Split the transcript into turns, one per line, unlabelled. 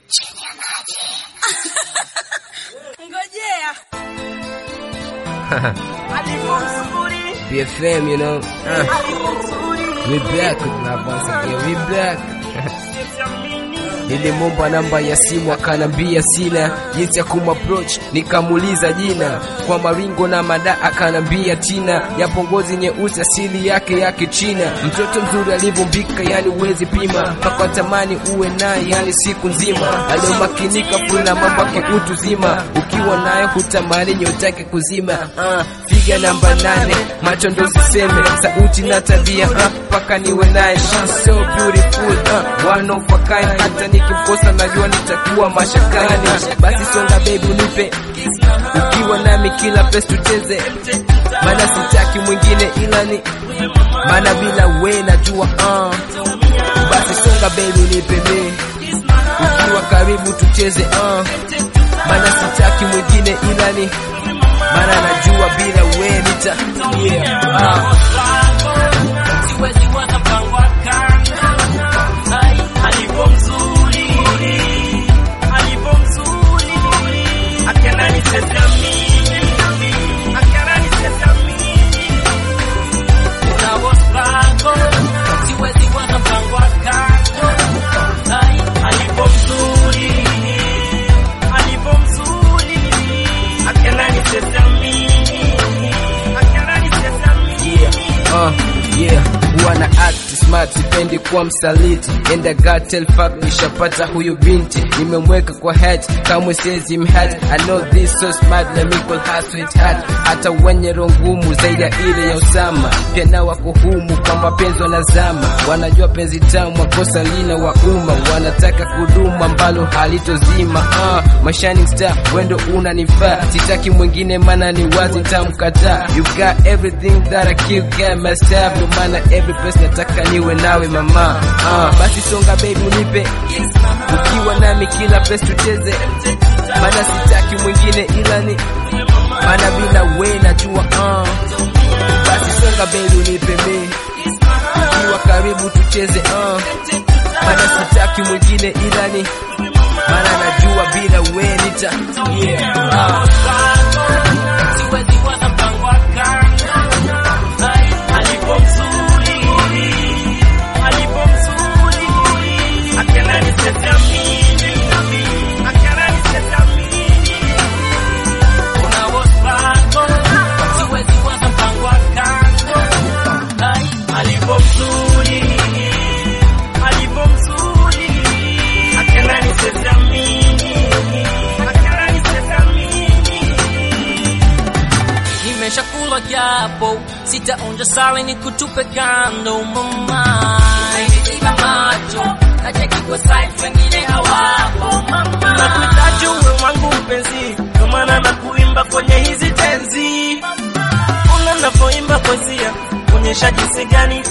Ngojea. Alivyo mzuri.
BFM, you know. Uh,
Alivyo mzuri.
we back with my once again. We back.
Siamini.
Nilimomba namba ya simu akanambia sina jinsi ya kumapproach, nikamuuliza jina kwa maringo na mada, akanambia tina yapo ngozi nyeusi asili yake ya Kichina. Mtoto mzuri alivyombika, yani uwezi pima, mpaka tamani uwe naye, yani siku nzima. Aliomakinika funa mambo yake utu zima, ukiwa naye hutamani nyotake kuzima. Uh, figa namba nane, macho ndo ziseme, sauti na tabia mpaka uh, niwe naye. She's so beautiful uh, one of a kind, hata nikimkosa najua nitakuwa mashakani. Basi songa baby unipe ukiwa nami kila place tucheze, maana sitaki mwingine ila ni maana bila we najua uh. Basi songa baby unipe mi ukiwa karibu tucheze uh. maana sitaki mwingine ila ni maana najua bila we nita yeah, uh.
Siwezi waza mpango wa kando. Ai, alivyo mzuri. Alivyo mzuri. Akiana nicheza mimi. Akiana nicheza mimi. Unavo struggle. Siwezi waza mpango wa kando. Ai, alivyo mzuri. Alivyo mzuri. Akiana nicheza mimi. Akiana nicheza mimi.
Uh, yeah, wana act smart, sipendi kuwa msaliti. And I got tell fuck, nishapata huyu binti, nimemweka kwa hat, kamwe siwezi mhat. I know this so smart, let me call her sweetheart. Hata wenye roho ngumu zaidi ya ile ya Usama, pia na wako humu kwa mapenzi wanazama, wanajua penzi tamu, wakosa lina wa umma, wanataka kudumu ambalo halitozima. Uh, my shining star, wendo unanifaa, sitaki mwingine maana ni wazi nitamkataa. You got everything that I kill can must have, no maana every place nataka niwe nawe mama. Uh, basi songa baby unipe ukiwa nami kila place tucheze, maana sitaki mwingine ila ni maana bila we najua uh. Basi songa baby unipe mi ukiwa karibu tucheze uh. maana sitaki mwingine ila ni maana najua bila we nita yeah, uh.
Siwezi waza mpango wa kando. Ai, alivyo mzuri. Alivyo mzuri. Akiana nicheza mimi. Akiana nicheza mimi. Unavo struggle. Siwezi waza mpango wa kando. Ai, alivyo mzuri. Alivyo mzuri. Akiana nicheza mimi. Akiana nicheza mimi. Nimeshakula japo sitaonja sali ni kutupe kando mama, nimeziba macho nacheki kwa side wengine hawapo mama, nakuhitaji uwe wangu mpenzi, ndio maana nakuimba kwenye hizi tenzi, ona navyoimba poesia, onyesha jinsi gani